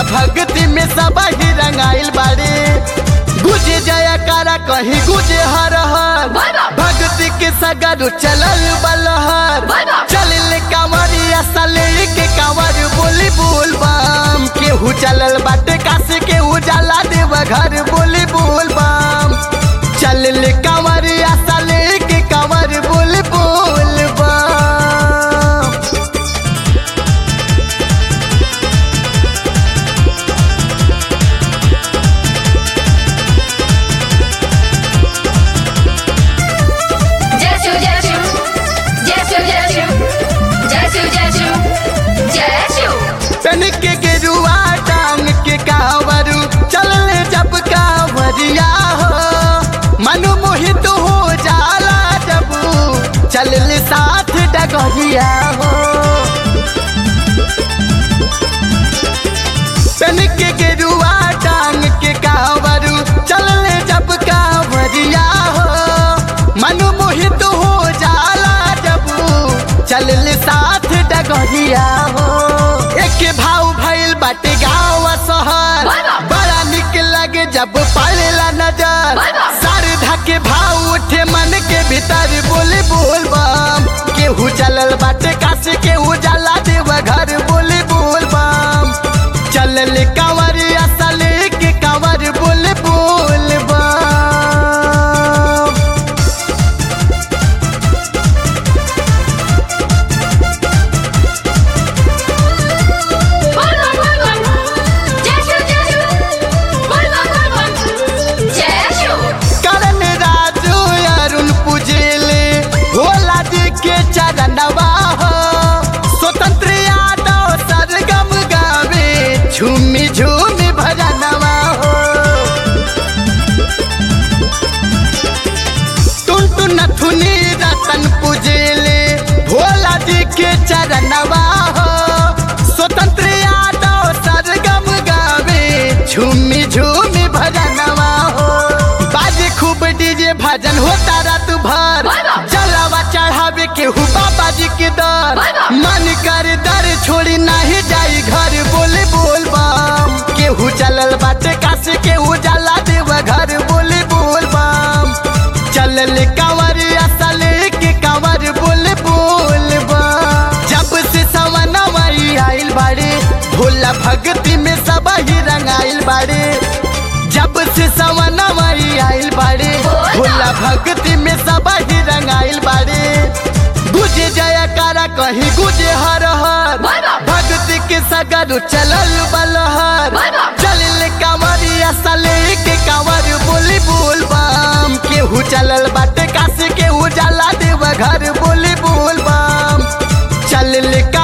भोला भक्ति में सब ही रंगाइल बाड़े गुजे जया कारा कहीं गुजे हर हर भक्ति के सगर चलल बलहर चलल कांवरिया सले के कांवर बोली बोल बम केहू चलल बाटे काशी के उजाला देव घर बोली बोल बम चलल कांवरिया सले के कांवर बोली बोल बम जय शिव जय शिव जय शिव जय शिव जय शिव जय शिव जय शिव तन के गेरुआ टांग के कांवरू चलले जब कांवरिया हो मन मोहित हो जाला जब चलले साथ डगरिया हो तन के गेरुआ टांग के कांवरू चलले जब कांवरिया हो मन मोहित हो जाला जब चलले साथ डगरिया हो एक भाव भइल बाटे गाँव शहर बड़ा निक लगे जब पड़ेला नजर शारदा के भाव उठे मन के भीतर बोले बोल बम केहू चलल बाटे काशी केहू जाला देव घर बोले बोल बम चलल कांवर असल के कांवर बोले बोल बम बोल बम बोल बम जय शिव जय शिव बोल बम बोल बम जय शिव करण राजू अरुण पूजेले भोला जी के चरणवा हो स्वतंत्र यादव सरगम गावे झूमी झूमी भजनवा हो टुन नथुनी रतन पूजेले भोला जी के चरणवा हो स्वतंत्र यादव सरगम गावे झूमी झूमी भजनवा हो बाजे खूब डीजे भजन होता रात भर जलावा चढ़ावे केहू बाबा जी के दर मन कर दर छोड़ी नहीं जाई घर बोले बोल बम केहू चलल बाटे काशी केहू जाला देव घर बोले बोल बम चलल कांवर असल के कांवर बोले बोल बम जब से सवनवाई आइल बाड़े भोला भक्ति में सब ही रंगाइल बाड़े जब से सवनवाई आइल बाड़े भोला भक्ति में सब ही रंगाइल बाड़े गुजे जया कारा कहीं गुजे हर हर भक्ति के सगर चलल बलहर चलल कांवरिया सले के कांवर बोली बोल बम केहू चलल बाटे काशी केहू जाला देव घर बोली बोल बम चलल का